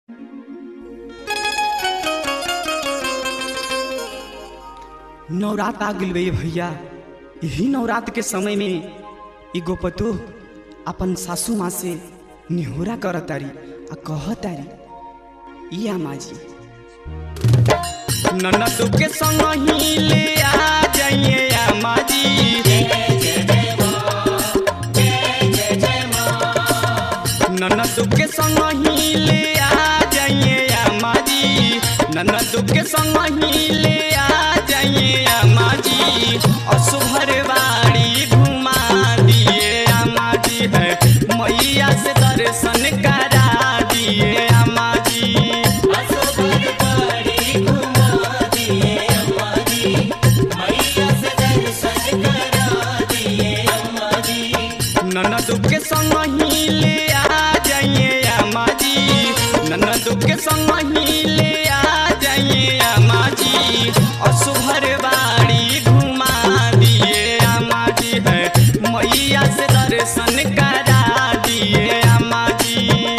नवरात आ गइल बे भैया यही नवरात के समय में एगो पतो अपन सासू माँ से निहोरा करतारी आ कहतारी ई अम्मा जी ननद के संग ही ले आ जाइए अम्मा जी ननद के संग ही ले आ जाइए अम्मा जी ननद के संग ही ले आ जाइए अम्मा जी असुभर बाड़ी घुमा दिए अम्मा जी है मैया से दर्शन करा दिए अम्मा जी ननद के संग ही ले आ जाइए अम्मा जी ननद के संग ही ले आ जाइए अम्मा जी असुभर बाड़ी घुमा दिए अम्मा जी है मैया से दर्शन करा दिए अम्मा जी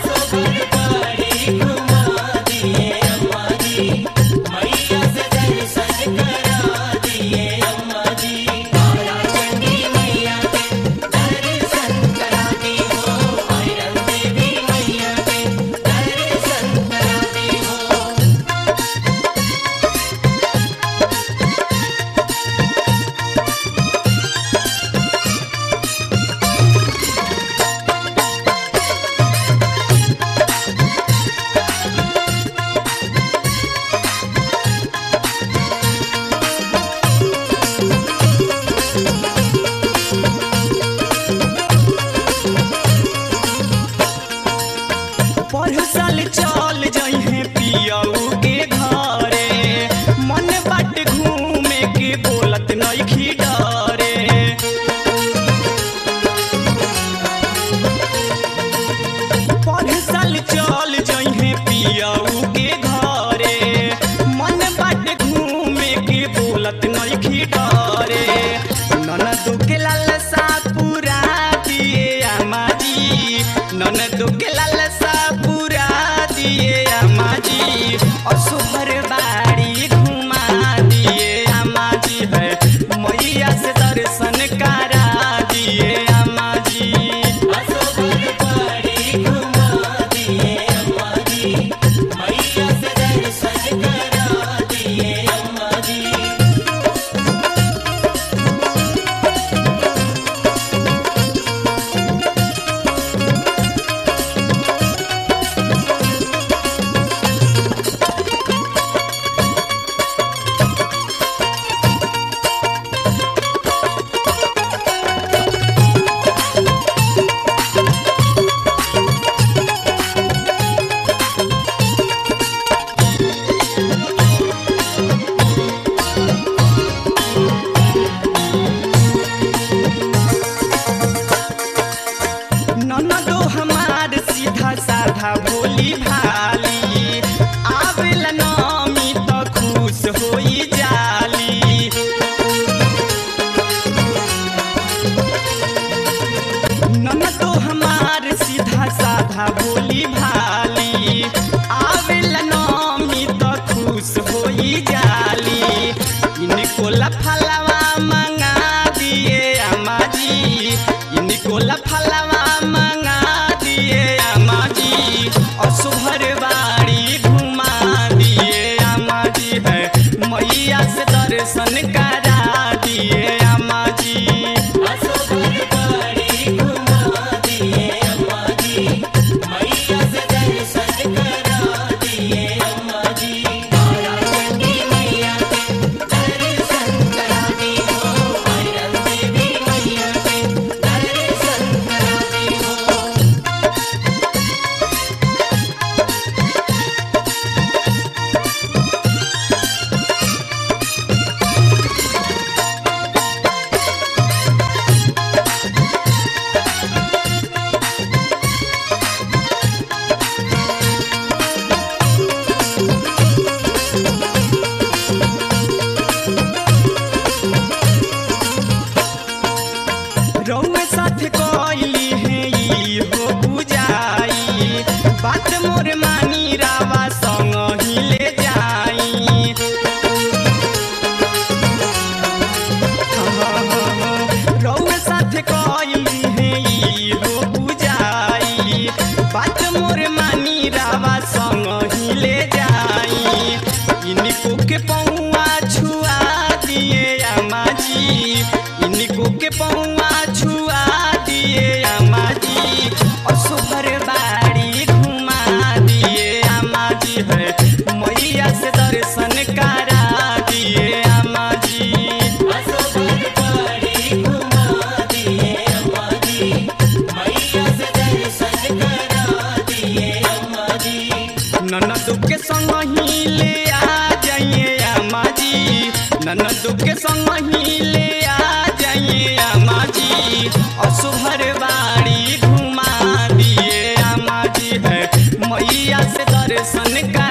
पर साल चल जइहे पियऊ के घरे मन बाट घूमे के बोलत नइखी डरे पर साल चल जइहे पियऊ के घरे मन बाट घूमे के बोलत नइखी डरे ननद के लालसा पूरा दिए अम्मा जी ननद के लालसा पूरा दिए अम्मा जी असुभर बाड़ी घुमा दिए अम्मा जी है मैया से दर्शन करा दिए अम्मा जी ननदो हमार सीधा साधा भोली भाली आवेला नामी त खुश होई जाली ननदो हमार सीधा साधा भोली भाली आवेला नामी त खुश होई जाली इनको लफलवा मंगा दिए अम्मा जी इनको लफलवा मंगा दिए अम्मा जी असुभर ननद के संग ही ले आ जाइए अम्मा जी ननद के संग ही ले आ जाइए अम्मा जी असुभर बाड़ी घुमा दिए अम्मा जी है मैया से दर्शन का